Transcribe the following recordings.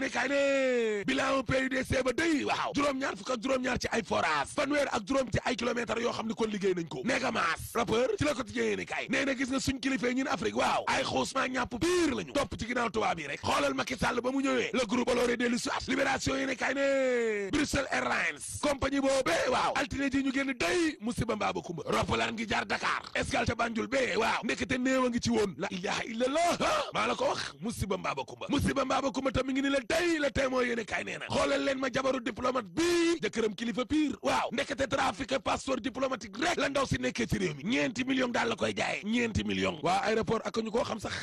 yéene kaay ne bilan PUDC ba day waaw juróom-ñaar fukk ak juróom-ñaar ci ay forage fanweer ak juróom ci ay kilomètres yoo xam ne kon liggéey nañ ko neega maas rappeur ci la ko tijjee yéene kaay nee na gis nga suñ kilifee ñun Afrique waaw ay xuusmaa ñàpp biir lañu topp ci ginnaaw tubaab yi rek xoolal Macky Sall ba mu ñëwee le groupe Bolloré dellu si at libération yéene kaay ne Bruxelles Airlines compagnie boobee waaw altine ji ñu génn day musiba mbaaba kumba roppalaan gi jaar Dakar escale te Banjul bee waaw ndekete néew a ngi ci woon la ilaha illallah maa la ko wax musiba mbaaba kumba musiba mbaaba kumba tam mi ngi ni la day la témoin yéene kaay nee na xoolal leen ma jabaru diplomate bii jëkkëram kilifa pire waaw ndekete trafic passeport diplomatique rek la ndaw si nekkee ci réew mi ñeenti million daal la koy jaayee ñeenti million waa aéroport ak ñu koo xam sax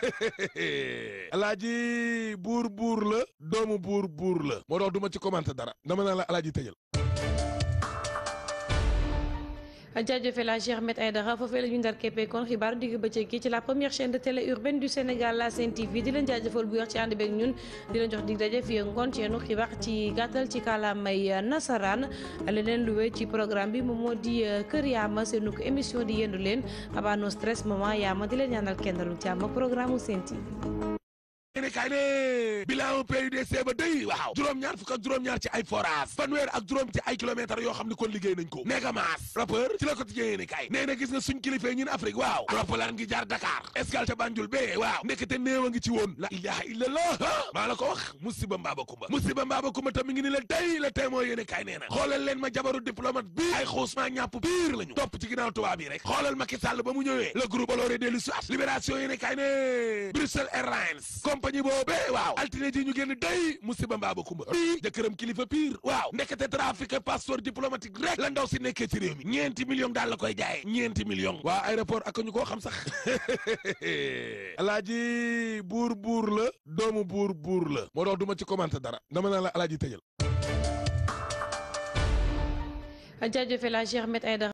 alaaji buur buur la doomu buur buur la moo tax du ma ci commenté dara dama naa la alaaji tëjal jaajëfal la Cheikh Ahmed Aïdara foofee la ñu ndar keppee kon xibaaru digg bëccëg gi ci la première chaîne de télé urbaine du Sénégal la Sen TV di leen jaajëfal bu wax ci ànd beeg ñun di leen jox dig daje fii ngoon ci yenu xibaar ci gàttal ci kàllaamay nasaraan leneen lu wéy ci programme bi moom moo di Kër Yaama seenu ko émission di yendu leen abaa no stress moment yaama di leen ñaanal kenn dalu jàmm programme Sen TV yéene kaay ne bilan PUDC ba day waaw juróom-ñaar fukk ak juróom-ñaar ci ay forage fanweer ak juróom ci ay kilomètres yoo xam ne kon liggéey nañ ko neega maas rappeur ci la ko tijjee yéene kaay nee na gis nga suñ kilifee ñun Afrique waaw roppalaan gi jaar Dakar escale te Banjul bee waaw ndekete néew a ngi ci woon la ilaha illallah maa la ko wax musiba mbaaba kumba musiba mbaaba kumba tam mi ngi ni la day la témoin yéene kaay nee na xoolal leen ma jabaru diplomate bi ay xuusmaa ñàpp biir lañu topp ci ginnaaw tubaab yi rek xoolal Macky Sall ba mu ñëwee le groupe Bolloré dellu si at libération yéene kaay ne Bruxelles Airlines compagnie boobee waaw altine ji ñu génn day musiba mbaaba kumba bii jëkkëram kilifa pire waaw ndekete trafic passeport diplomatique rek la ndaw si nekkee ci réew mi ñeenti million daal la koy jaayee ñeenti million waa aéroport ak ñu koo xam sax alaaji buur buur la doomu buur buur la moo tax du ma ci commenté dara dama naa la alaaji tëjal jaajëfal la Cheikh Ahmed Aïdara